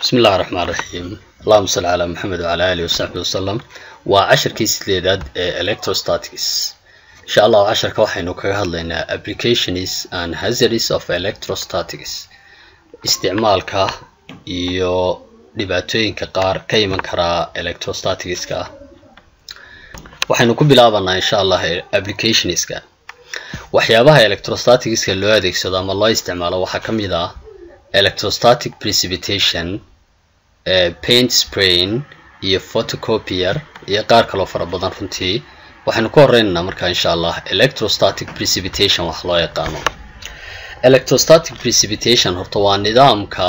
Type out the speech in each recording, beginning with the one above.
bismi illahi raxmaan raxiim allahuma salli calaa maxamed wacala alihi wasaxbi wasalam waa cashirkii sideedaad ee electrostatics insha allahu casharka waxaynu kaga hadlaynaa applications and hazards of electrostatics isticmaalka iyo dhibaatooyinka qaar ka iman karaa electrostaticska waxaynu ku bilaabanaa insha allah applicationska waxyaabaha electrostaticska loo adeegsado ama loo isticmaalo waxaa ka mid ah electrostatic precipitation paint sprain iyo photocopier iyo qaar kaloo fara badan runtii waxaynu ku horeynaynaa markaa insha allah electrostatic precipitation wax loo yaqaano electrostatic precipitation horta waa nidaamka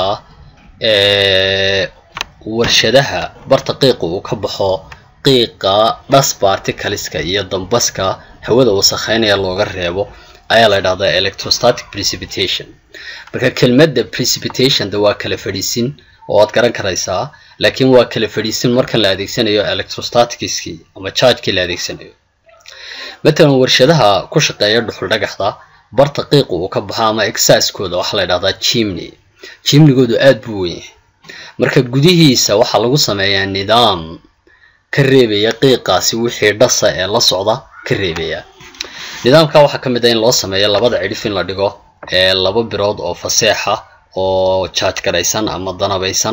warshadaha barta qiiqa uu ka baxo qiiqa dhas particleska iyo dambaska hawada wasakheynaya looga reebo ayaa la idhahdaa electrostatic precipitation marka kelmadda precipitation de waa kala fadhiisin oo aad garan karaysaa laakiin waa kala fadhiisin marka la adeegsanayo electrostaticskii ama chargekii la adeegsanayo matalan warshadaha ku shaqeeya dhuxul dhagaxda barta qiiqa uu ka baxo ama exaskooda waxaa la idhahdaa chimney chimnigoodu aada buu weyn yahay marka gudihiisa waxaa lagu sameeyaa nidaam ka reebaya qiiqaasi wixii dhasa ee la socda ka reebaya nidaamka waxaa ka mid ah in loo sameeyo labada cidhif in la dhigo ee laba birood oo faseexa oo charge garaysan ama danabaysan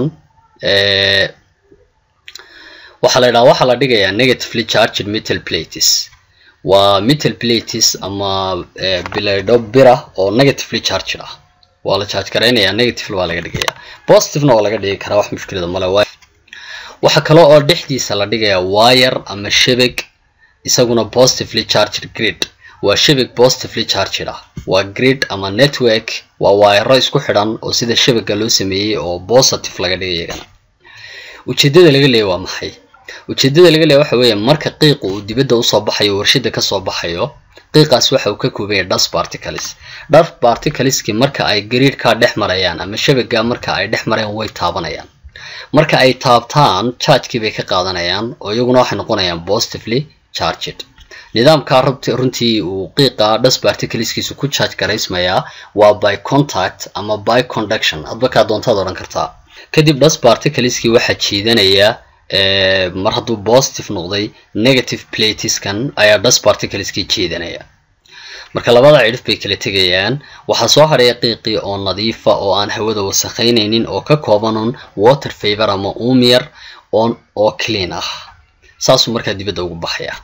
waxaa la idhaha waxaa la dhigayaa negatively charged metal plates waa metal plates ama bilaydho bira oo negatively charged ah waa la charge garaynayaa negatively waa laga dhigayaa positivena waa laga dhigi karaa wax mushkilada male waxaa kale oo dhexdiisa la dhigayaa wire ama shabag isaguna positively charged grid waa shabag positively charged ah waa grid ama network waa waayaro isku xidhan oo sida shabaga loo sameeyey oo positive laga dhigay iyagana ujeedada laga leeya waa maxay ujeedada laga leeya waxa weeye marka qiiqa uu dibadda usoo baxayo warshada kasoo baxayo qiiqaas waxa uu ka kooban yahay dust particles dust particleski marka ay gariidhkaa dhex marayaan ama shabaga marka ay dhex marayaan way taabanayaan marka ay taabtaan chargekii bay ka qaadanayaan oo iyaguna waxay noqonayaan positively charged nidaamka runtii uu qiiqa dust particleskiisu ku charge garaysmayaa waa by contact ama by conduction hadba kaa doontaad odhan kartaa kadib dust particleskii waxaa jiidanaya mar hadduu positive noqday negative plateskan ayaa dust particleskii jiidanaya marka labada cidhif bay kala tegayaan waxaa soo hadhaya qiiqii oo nadiifa oo aan hawada wasakhaynaynin oo ka koobanun water favor ama umyar oo clean ah saasuu markaa dibadda ugu baxaya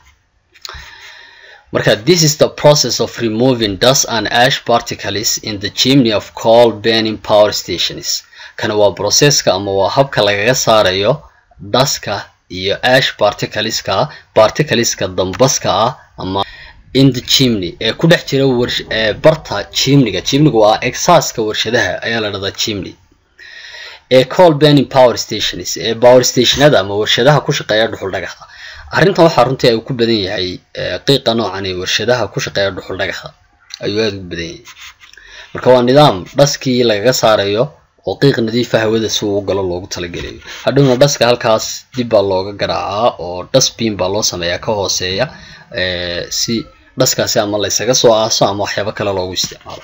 marka this is the process of removing dust and ash particles in the chimney of coal burning power stations kana waa processka ama waa habka lagaga saarayo daska iyo ash particleska particleska dambaska ah ama in the chimney ee ku dhex jira barta chimniga chimniga waa exaska warshadaha ayaa la dhahdaa chimney ee coal burning power stations ee power stationada ama warshadaha ku shaqeeya dhuxul dhagaxa arrintan waxaa runtii ay ku badan yahay qiiqa noocan ee warshadaha ku shaqeeya dhuxul dhagaxa ayuu aada ugu badan yahay marka waa nidaam dhaskii lagaga saarayo oo qiiq nadiifa hawada si uu u galo loogu talagelayo hadhowna dhaska halkaas dib baa looga garaacaa oo dustbin baa loo sameeyaa ka hooseeya si dhaskaasi ama laysaga soo aaso ama waxyaabo kale loogu isticmaalo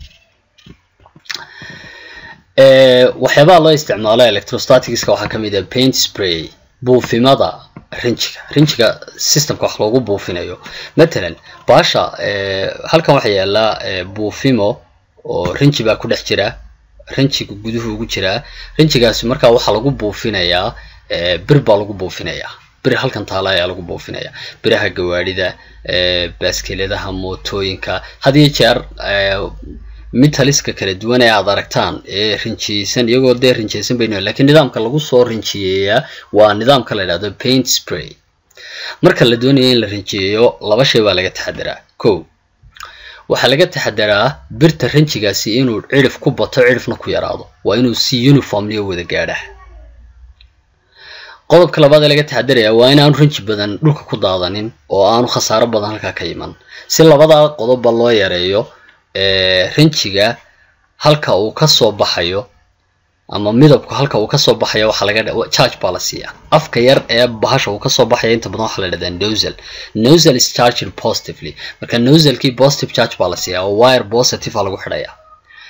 waxyaabaha loo isticmaalo electrostaticska waxaa kamid ah paint spray buufimada rinjiga rinjiga systemka wax loogu buufinayo matalan baasha halkan waxaa yaallaa buufimo oo rinji baa ku dhex jira rinjiga guduhu ugu jiraa rinjigaasi markaa waxaa lagu buufinayaa bir baa lagu buufinayaa bir halkan taala ayaa lagu buufinaya biraha gawaadhida baaskeladaha mootooyinka had iyo jeer mitaliska kala duwan ee aad aragtaan ee rinjiyeysan iyagoo dee rinjiyeysan baynu lakiin nidaamka lagu soo rinjiyeeyaa waa nidaamka la idhahdo paint spray marka la doonayo in la rinjiyeeyo laba shay baa laga taxadiraa ko waxaa laga taxadaraa birta rinjigaasi inuu cidhif ku bato cidhifna ku yaraado waa inuu si uniformliyo wada gaadhaa qodobka labaad ee laga taxadaraya waa inaanu rinji badan dhulka ku daadanin oo aanu khasaaro badan halkaa ka iman si labadaa qodobba loo yareeyo rinjiga halka uu kasoo baxayo ama midabku halka uu kasoo baxayo waxaa laga charge baa la siiyaa afka yar ee bahasha uu kasoo baxaya inta badan waxaa la dhahdaa nosel nosel is charged positively marka noselkii positive charge baa la siiyaa oo wire positive a lagu xidhaya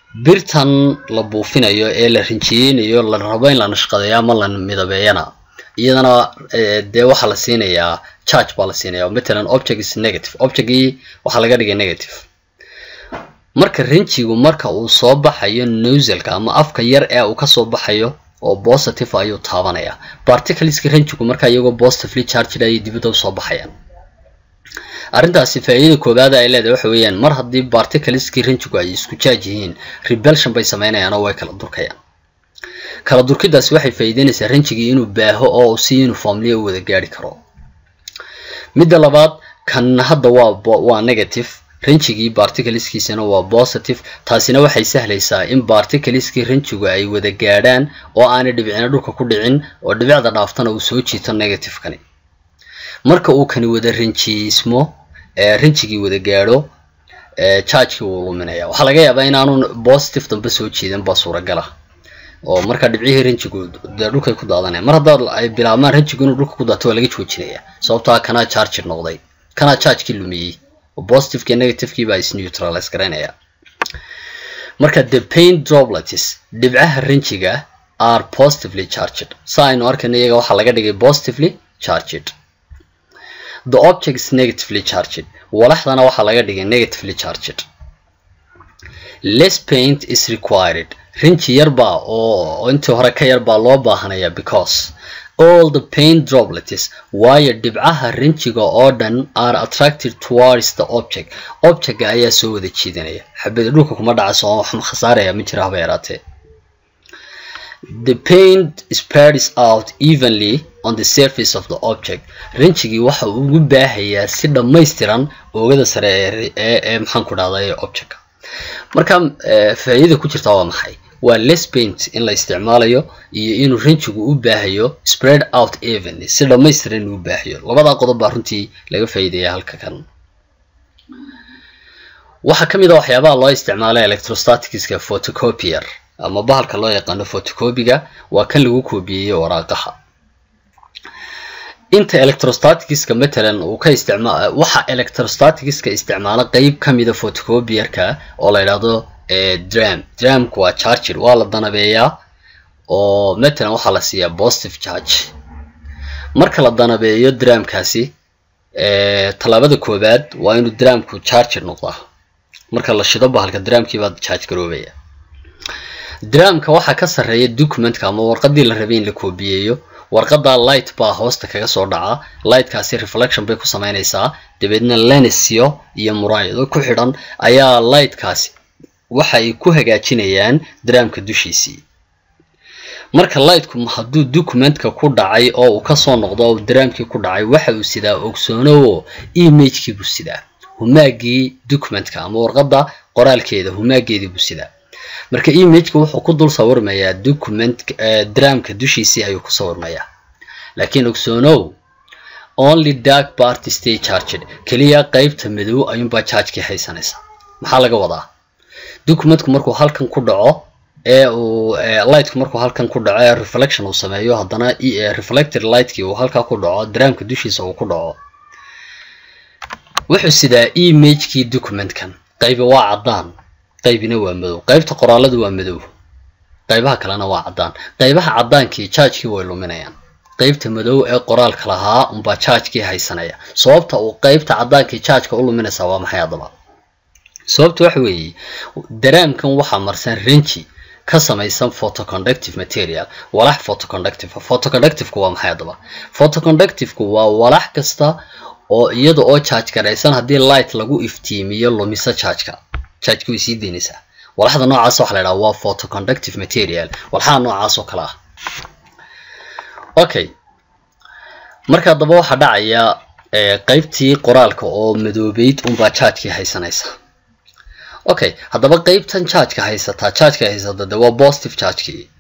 birtan la buufinayo ee la rinjiyeynayo la rabo in la nashqadeeyo ama la midabeeyana iyadana dee waxaa la siinayaa charge baa la siinaya matalan object is negative objectgii waxaa laga dhigay negative marka rinjigu marka uu soo baxayo noselka ama afka yar ee uu kasoo baxayo oo positive ayuu taabanaya particleska rinjigu marka iyagoo positively charged ayay dibadda usoo baxayaan arrintaasi faa'iidada koowaad ay leedahay waxa weeyaan mar haddii particleskii rinjigu ay isku jaaj yihiin rebelsion bay sameynayaan oo way kala durkayaan kala durkidaasi waxay faa'iideynaysaa rinjigii inuu baaho oo si uniformly u wada gaari karo midda labaad kan hadda waa waa negative rinjigii barticleskiisana waa positive taasina waxay sahlaysaa in barticleskii rinjigu ay wada gaadhaan oo aanay dhibicina dhulka ku dhicin oo dhibicda dhaaftana uu soo jiito negativekani marka uu kani wada rinjiismo rinjigii wada gaadho chargekii wuu luminaya waxaa laga yaabaa inaanu positive dambe soo jiidan baa suuragala oo marka dhibcihii rinjigu dee dhulkay ku daadanaya mar haddaad ay bilaabmaan rinjigu inuu dhulka ku daato waa laga joojinaya sababtaa kanaa charged noqday kanaa chargekii lumiyey oo positivekii negativekii baa is neutralize garaynaya marka the paint droplets dhibcaha rinjiga are positively charged sa aynu arkayno iyaga waxaa laga dhigay positively charged the object is negatively charged walaxdana waxaa laga dhigay negatively charged less paint is required rinji yarbaa oo intii hore ka yarbaa loo baahanaya because all the paint droplets waayo dhibcaha rinjiga oo dhan are attracted towards the object objectga ayaa soo wada jiidanaya xabada dhulka kuma dhacayso oo wax khasaaraya ma jira haba yaraatee the paint spreads out evenly on the surface of the object rinjigii waxa uu ugu baahayaa si dhammaystiran oogada sare ee ee maxaan ku dhahday objectka marka faa'iidada ku jirta waa maxay waa less paint in la isticmaalayo iyo inuu rinjigu u baahayo spread out evenly si dhammaystiran inuu u baahayo labadaa qodob baa runtii laga faa'iidaya halka kan waxaa ka mid a waxyaabaha loo isticmaala electrostaticska photocopier ama bahalka loo yaqaano photocopiga waa kan lagu koobiyeyey waraaqaha inta electrostaticska matalan uu ka isticmaa waxa electrostaticska isticmaala qeyb ka mida photocopierka oo la yidhaahdo dram dramku waa charger waa la danabeeyaa oo matalan waxaa la siiyaa positive charge marka la danabeeyo dramkaasi tallaabada koowaad waa inuu dramku charger noqdaa marka la shido bahalka dramkii baa charge garoobaya dramka waxaa ka sarreeya documentka ama warqadii la rabay in la koobiyeeyo warqada light baa hoosta kaga soo dhaca lightkaasi reflection bay ku sameynaysaa dabeedna lenisyo iyo muraayado ku xidhan ayaa lightkaasi waxa ay ku hagaajinayaan dramka dushiisii marka lightku hadduu documentka ku dhacay oo uu kasoo noqdo oo dramkii ku dhacay waxa uu sidaa ogsoonowo imagekii buu sidaa humaagii documentka ama warqada qoraalkeeda humaageedii buu sidaa marka imageka wuxuu ku dul sawirmayaa document dramka dushiisii ayuu ku sawirmayaa laakiin ogsoonow only dark party stay charged keliya qeybta madow ayuunbaa chargekii haysanaysa maxaa laga wadaa documentku markuu halkan ku dhaco ee uu lightku markuu halkan ku dhaco ee reflection uu sameeyo haddana reflected lightkii uu halkaa ku dhaco dramka dushiisa uu ku dhaco wuxuu sidaa imagekii documentkan qaybi waa caddaan qaybina waa madow qaybta qoraaladu waa madow qaybaha kalena waa caddaan qaybaha caddaankii chargekii way luminayaan qaybta madow ee qoraalka lahaa unbaa chargekii haysanaya sababta uu qaybta caddaankii chargeka u luminaysaa waa maxay haddaba sababta waxa weeye daraamkan waxaa marsan rinji ka samaysan photoconductive material walax photoconductive photoconductiveka waa maxay haddaba photoconductiveka waa walax kasta oo iyada oo charge garaysan haddii light lagu iftiimiyo lumisa chargeka chargeki way sii daynaysaa walaxda noocaas waxa la idhaha waa photoconductive material walxaha noocaas oo kale ah okay marka haddaba waxaa dhacaya qeybtii qoraalka oo madoobeyd unbaa chargekii haysanaysa okay haddaba qeybtan chargeka haysataa chargeka haysata de waa positive chargekii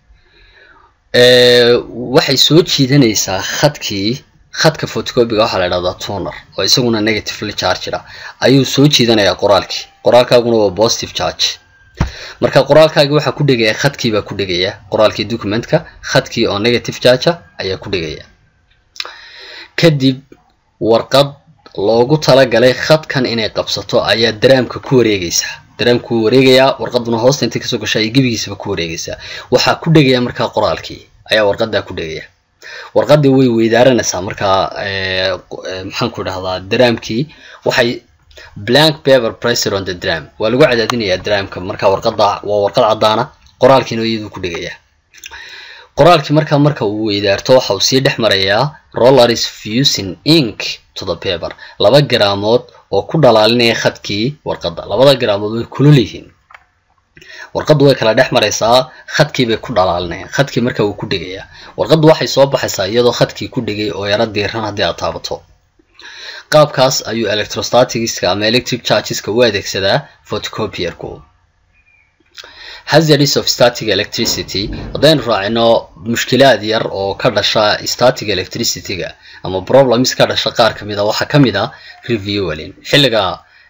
waxay soo jiidanaysaa khadkii khadka photocopiga waxaa la idhahdaa tuner oo isaguna negatively charged ah ayuu soo jiidanayaa qoraalkii qoraalkaaguna waa positive charge marka qoraalkaagi waxaa ku dhegaya khadkii baa ku dhegaya qoraalkii documentka khadkii oo negative charge ayaa ku dhegaya kadib warqad loogu talagalay khadkan inay qabsato ayaa daraamka ku wareegaysaa daraamku wuu wareegayaa warqaduna hoosta intay kasoo gashaa iyo gebigiisaba ku wareegaysaa waxaa ku dhegaya markaa qoraalkii ayaa warqadaa ku dhegaya warqadii way weydaaranaysaa markaa maxaan ku idhahdaa daraamkii waxay blank paper pressure on the dram waa lagu cadaadinayaa dramka markaa warqada waa warqad caddaana qoraalkiina iyaduu ku dhegaya qoraalkii markaa marka uu weydaarto waxa uu sii dhex marayaa rollers fusing ink to the paper laba garaamood oo ku dhalaalinaya khadkii warqadda labada garaamood way kulul yihiin warqaddu way kala dhex maraysaa khadkii bay ku dhalaalinayaan khadkii marka wuu ku dhegayaa warqaddu waxay soo baxaysaa iyadoo khadkii ku dhegay oo yaro diiran haddii aad taabato qaabkaas ayuu electrostatigiska ama electric chargeska u adeegsadaa photocopierku hazardis of static electricity haddaynu raacino mushkilaad yar oo ka dhasha static electricityga ama problems ka dhasha qaar ka mid a waxaa ka mid a reviewling xilliga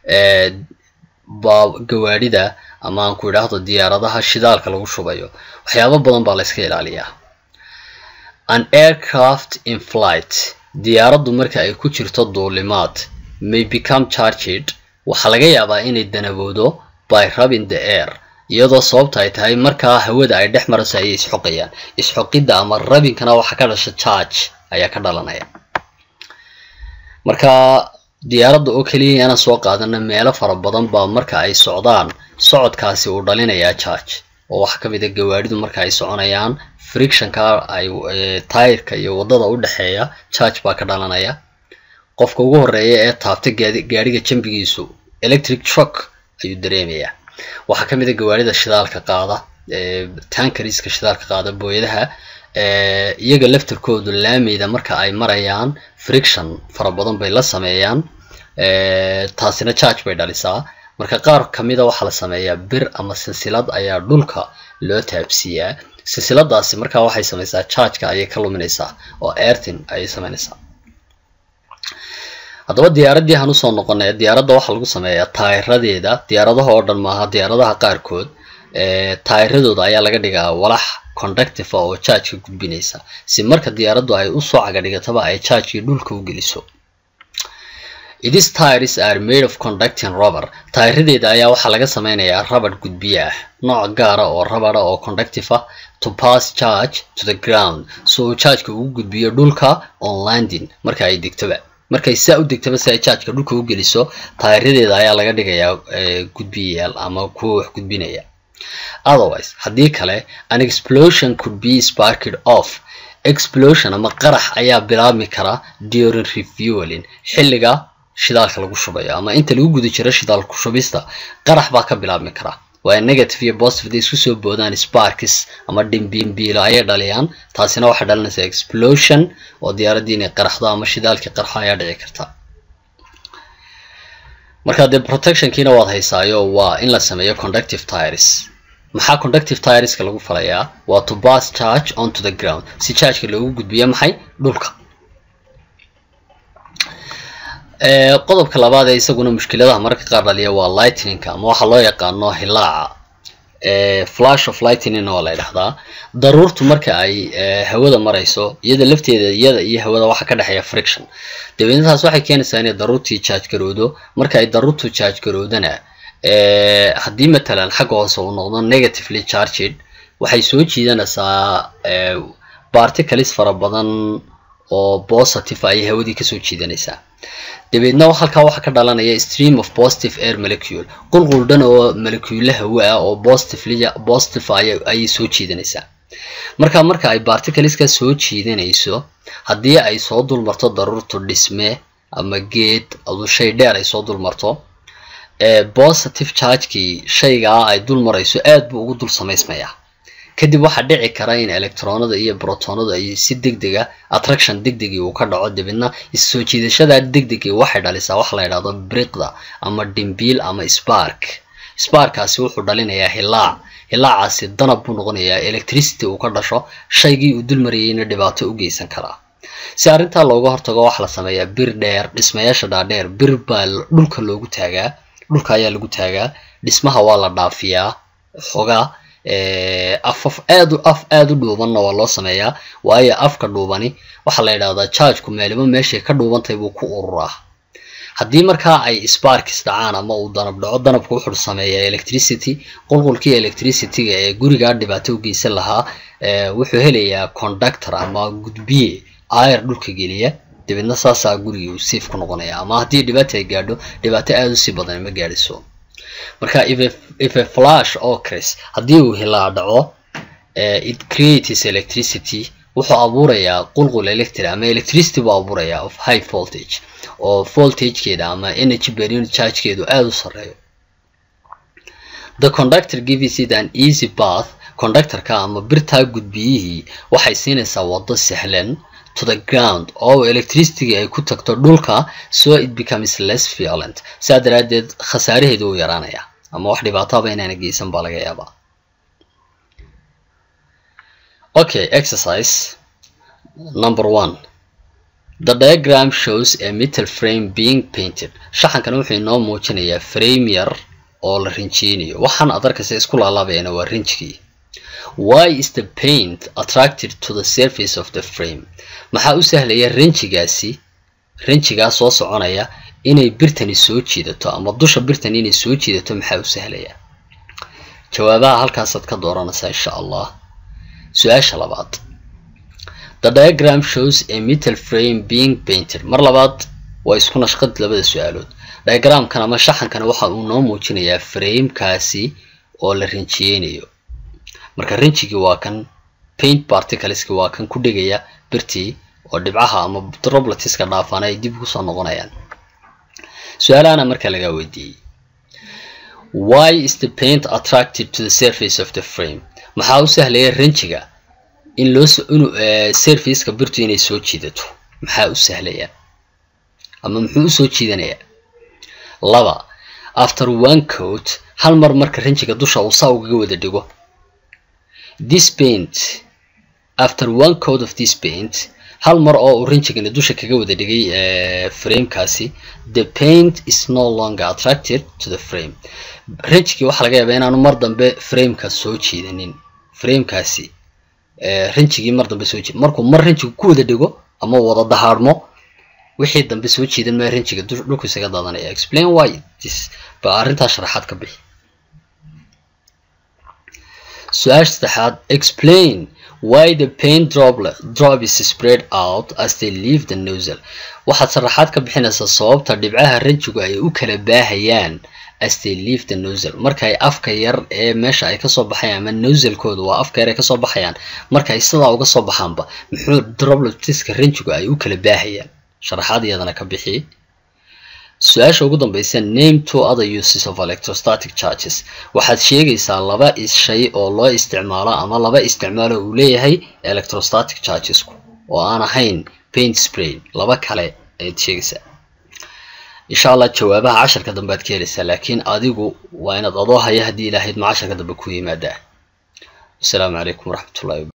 gawaadhida ama aan ku idhaahdo diyaaradaha shidaalka lagu shubayo waxyaabo badan baa la yska ilaaliyaa an aircraft in flight diyaaraddu marka ay ku jirto duulimaad may become charged waxaa laga yaabaa inay danaboodo by rubbing the air iyadoo sababta ay tahay markaa hawada ay dhex marayso ayay isxoqayaan isxoqidda ama rabinkana waxaa ka dhasha charge ayaa ka dhalanaya marka diyaaradda oo keliya inaan soo qaadana meelo fara badan baa marka ay socdaan socodkaasi uu dhalinayaa charge oo waxaa kamid a gawaadhidu marka ay soconayaan frictionka ay tayrka iyo wadada u dhexeeya charge baa ka dhalanaya qofka ugu horeeya ee taabta gaadhiga jambigiisu electric truck ayuu dareemayaa waxaa ka mid a gawaarida shidaalka qaada tankariska shidaalka qaada booyadaha iyaga laftarkoodu laameyda marka ay marayaan friction fara badan bay la sameeyaan taasina charge bay dhalisaa marka qaar kamida waxaa la sameeyaa bir ama silsilad ayaa dhulka loo taabsiiyaa silsiladaasi markaa waxay samaysaa chargeka ayay ka luminaysaa oo airtin ayay sameynaysaa haddaba diyaaraddii aan usoo noqonay diyaaradda waxaa lagu sameeyaa taayiradeeda diyaaradaha oo dhan maaha diyaaradaha qaarkood taayiradooda ayaa laga dhigaa walax conductive oo chargeka gudbinaysa si marka diyaaraddu ay usoo cagadhigataba ay chargekii dhulka u geliso These tires are made of conducting rubber. Taayiradeeda ayaa waxaa laga sameynayaa rubber gudbiye ah, nooc gaara oo rubber oo conductive ah to pass charge to the ground. So uu chargeka ugu gudbiyo dhulka on landing marka ay degtoba. Markay saa u degtaba si ay chargeka dhulka u geliso, taayiradeeda ayaa laga dhigayaa gudbiyayaal ama kuwa wax gudbinaya. Otherwise, haddii kale, an explosion could be sparked off. Explosion ama qarax ayaa bilaabmi kara during refueling xilliga shidaalka lagu shubayo ama inta lagu guda jiro shidaalku shubista qarax baa ka bilaabmi kara waa negative iyo positive isku soo boodaan sparks ama dhimbiimbiilo ayay dhaliyaan taasina waxay dhalinaysaa explosion oo diyaaraddii inay qaraxdo ama shidaalkii qarxo ayaa dhici karta marka dee protectionkiina waad haysaayo waa in la sameeyo conductive tires maxaa conductive tireska lagu falayaa waa to pass charge onto the ground si chargeka loogu gudbiyo maxay dhulka qodobka labaad ee isaguna mushkiladaha mararka qaar dhaliya waa lightningka ama waxaa loo yaqaano hilaaca flash of lightning oo la ydhahdaa daruurtu marka ay hawada marayso iyada lafteeda iyada iyo hawada waxaa ka dhexeeya friction dabeedna taas waxay keenaysaa inay daruurtii charge garowdo marka ay daruurtu charge garowdana haddii matalan xagga hoose uu noqdo negatively charged waxay soo jiidanaysaa particles fara badan oo positive ayay hawadii kasoo jiidanaysaa dabeedna halkaa waxaa ka dhalanaya stream of positive air molecule qulqul dhan oo molecule hawo ah oo positive ayay soo jiidanaysaa marka marka ay particleska soo jiidanayso haddii ay soo dulmarto daruurtu dhisme ama geed adu shay dheer ay soo dulmarto positive chargekii shaygaa ay dul marayso aad buu ugu dul samaysmayaa kadib waxaa dhici kara in electronada iyo brotonadu ay si degdega attraction degdegii uu ka dhaco dabeedna issoo jiidashada degdegii waxay dhalisaa waxa la yidhahdo briqda ama dhimbiil ama spark sparkaasi wuxuu dhalinayaa hilaac hilaacaasi danab buu noqonayaa electricity uu ka dhasho shaygii uu dul marayayna dhibaato u geysan karaa si arrintaa looga hortago waxaa la sameeyaa bir dheer dhismayaasha dhaadheer bir baa dhulka loogu taagaa dhulka ayaa lagu taagaa dhismaha waa la dhaafiyaa xogaa afaf aad af aada u dhuubanna waa loo sameeyaa waayo afka dhuubani waxaa la yidhahdaa chargeku meeliba meeshay ka dhuubantahay buu ku ururaa haddii markaa ay sparks dhacaan ama uu danab dhaco danabku wuxuu sameeyaa electricity qulqulkii electricityga ee gurigaa dhibaato u geysan lahaa wuxuu helayaa conductor ama gudbiye air dhulka geliya dabeedna saasaa gurigii uu safe ku noqonaya ama haddii dhibaata ay gaadho dhibaato aada usii badan ma gaadhiso marka if a flash ocres haddii uu hilaa dhaco it creates electricity wuxuu abuurayaa qulqul electric ama electricity buu abuurayaa of high voltage oo voltagekeeda ama energy per unit chargekeedu aada u sareeyo the conductor gives it an easy path conductorka ama birtaa gudbiyihii waxay siinaysaa waddo sahlan to the ground oo electricity ay ku tagto dhulka so it becomes less violent sidaa daraaddeed khasaaraheedu uu yaraanaya ama wax dhibaataba inaana geysan baa laga yaabaa okay exercise number one the diagram shows a metal frame being painted shaxankan wuxuu inoo muujinayaa frame yar oo la rinjiyeynayo waxaan ad arkaysa isku laalaabayana waa rinjigii why is the paint attracted to the surface of the frame maxaa u sahlaya rinjigaasi rinjigaa soo soconaya inay birtani soo jiidato ama dusha birtani inay soo jiidato maxaa u sahlaya jawaabaha halkaasaad ka dooranaysaa insha allah su-aasha labaad the diagram shows a metal frame being painted mar labaad waa isku nashqad labada su-aalood diagramkan ama shaxankan waxa uu noo muujinayaa framekaasi oo la rinjiyeynayo marka rinjigii waa kan paint particleski waa kan ku dhigaya birtii oo dhibcaha ama drobletiska dhaafaan ay dib kusoo noqonayaan su-aalahana marka lagaa weydiiyey why is the paint attracted to the surface of the frame maxaa u sahlaya rinjiga in loo inu surfaceka birtu inay soo jiidato maxaa u sahlaya ama muxuu usoo jiidanayaa laba after one coat hal mar marka rinjiga dusha uu saa ugaga wada dhigo this paint after one coat of this paint hal mar oo uu rinjigani dusha kaga wada dhigay framekaasi the paint is no longer attracted to the frame rinjigii waxaa laga yaabaa inaanu mar dambe frameka soo jiidanin framekaasi rinjigii mar dambe soo jiid markuu mar rinjiga ku wada dhigo ama wada dahaadhmo wixii dambe soo jiidan maa rinjiga dhulku isaga daadanaya explain why this ba arrintaas sharaxaad ka bixi su-aasha saddexaad explain why the paint droplet drop is spread out as they leave the nozzle waxaad sharaxaad ka bixinaysaa sababta dhibcaha rinjigu ay u kala baahayaan as they leave the nozzle markay afka yar ee meesha ay kasoo baxayaan ama nozzlekooda waa afka yar ay kasoo baxayaan markay sidaa uga soo baxaanba muxuu drobletiska rinjigu ay u kala baahayaan sharaxaad iyadana ka bixi su-aasha ugu dambeysa name two other uses of electrostatic charges waxaad sheegaysaa laba shay oo loo isticmaalo ama laba isticmaalo uu leeyahay electrostatic chargesku oo aan ahayn paint spray laba kale ayaad sheegaysaa insha allah jawaabaha casharka dambe aad ka helaysaa laakiin adigu waa inaad adoo haya haddii ilaahayd ma casharka dambe ku yimaadaa asalaamu calaykum waraxmatullahi